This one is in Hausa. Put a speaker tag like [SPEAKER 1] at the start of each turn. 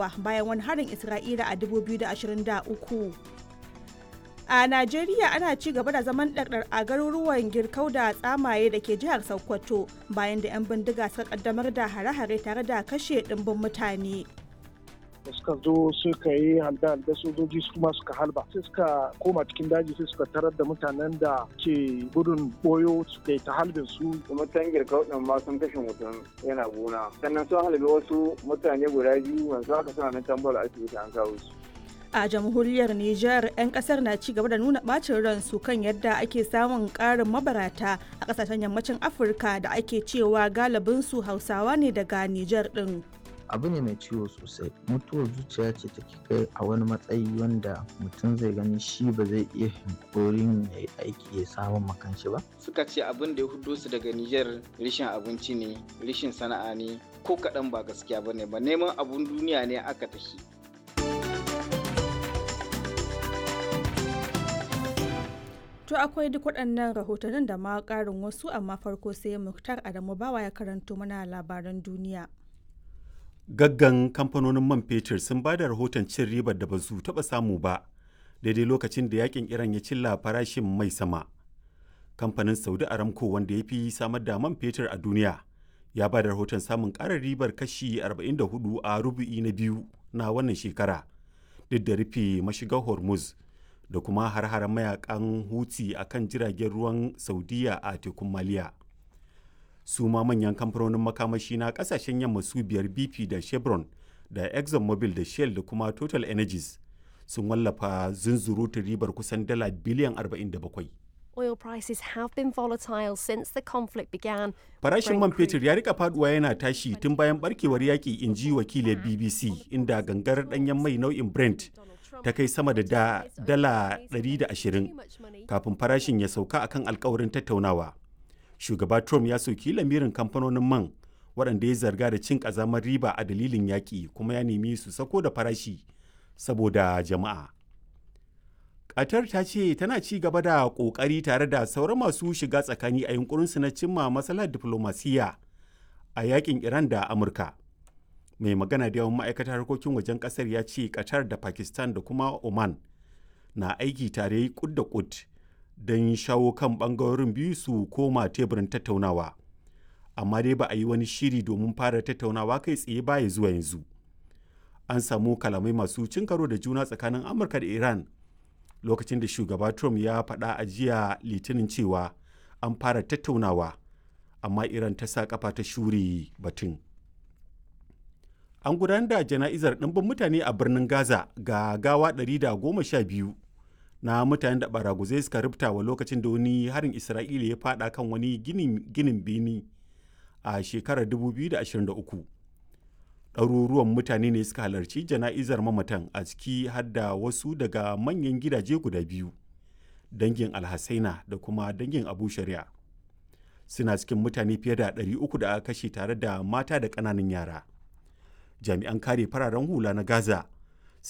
[SPEAKER 1] Falasɗinawa bayan wani harin Isra'ila a 2023. A Najeriya ana ci gaba da zaman ɗarɗar a garuruwan girkau da tsamaye da ke jihar Sokoto bayan da 'yan bindiga suka kaddamar da hare-hare tare da kashe ɗimbin mutane.
[SPEAKER 2] da suka zo suka yi halda-halda sojoji su kuma suka halba sai suka koma cikin daji sai suka tarar da mutanen da ke gudun boyo suka ta halbin su
[SPEAKER 3] kuma tangir kauɗin ma sun kashe mutum yana gona sannan sun halbe wasu mutane guda biyu wanzu haka suna nan tambar asibiti an kawo su
[SPEAKER 1] a jamhuriyar Nijar 'yan kasar na ci gaba da nuna bacin ransu kan yadda ake samun karin mabarata a kasashen yammacin afirka da ake cewa galibinsu hausawa ne daga Nijar din.
[SPEAKER 4] abu ne mai ciwo sosai mutuwar zuciya ce take kai a wani matsayi wanda mutum zai gani shi ba zai iya hankorin ya yi aiki ya samu makanshi ba
[SPEAKER 5] suka ce abin da ya hudo su daga Nijar rishin abinci ne rishin sana'a ne ko kaɗan ba gaskiya ba ne ba neman abun duniya ne aka tafi
[SPEAKER 1] To akwai duk waɗannan rahotannin da ma ƙarin wasu amma farko sai Muktar Adamu Bawa ya karanto mana labaran duniya.
[SPEAKER 6] gaggan kamfanonin man fetur sun ba da rahoton cin ribar da ba su taɓa samu ba daidai lokacin da yakin iran ya cilla farashin mai sama kamfanin saudi aramco wanda ya fi samar da man fetur a duniya ya ba da rahoton samun ƙarar ribar kashi 44 a rubu'i na biyu na wannan shekara duk da rufe mashigar hormuz da kuma har-haren mayakan huti a kan jiragen ruwan saudiya a tekun maliya su ma manyan kamfanonin makamashi na kasashen yamma su biyar bp da chevron da exxonmobil da shell da kuma total energies sun wallafa zunzurutun ribar kusan dala biliyan 47
[SPEAKER 7] Oil prices have been volatile since the conflict began.
[SPEAKER 6] farashin man fetur ya rika faduwa yana tashi tun bayan barkewar yaƙi in ji wakilin bbc inda gangar ɗanyen mai nau'in brent ta kai sama da da dala 120 kafin farashin ya sauka akan alkawarin tattaunawa shugaba trump ya soki lamirin kamfanonin man waɗanda ya zarga da cin ƙazamar riba a dalilin yaƙi kuma ya nemi su sako da farashi saboda jama'a qatar ta ce tana ci gaba da ƙoƙari tare da sauran masu shiga tsakani a yunkurinsu na cimma matsalar diflomasiyya a yaƙin iran da amurka mai magana da yawan ma'aikatar harkokin wajen ƙasar ya ce qatar da pakistan da kuma oman na aiki tare kud da kud don shawo kan bangarorin biyu su koma teburin tattaunawa amma dai ba a yi wani shiri domin fara tattaunawa kai tsaye baya zuwa yanzu an samu kalamai masu cin karo da juna tsakanin amurka da iran lokacin da shugaba trump ya faɗa a jiya litinin cewa an fara tattaunawa amma iran ta sa kafa ta shure batun an gudanar da jana'izar ɗimbin mutane a birnin gaza ga gawa 112 na mutanen da baraguzai suka rubuta wa lokacin da wani harin isra'ila ya fada kan wani ginin bini a shekarar 2023 ɗaruruwan mutane ne suka halarci jana'izar mamatan a ciki har da wasu daga manyan gidaje guda biyu dangin alhassaina da kuma dangin abu shari'a suna cikin mutane fiye da 300 da aka kashe tare da mata da ƙananan yara jami'an kare fararen hula na gaza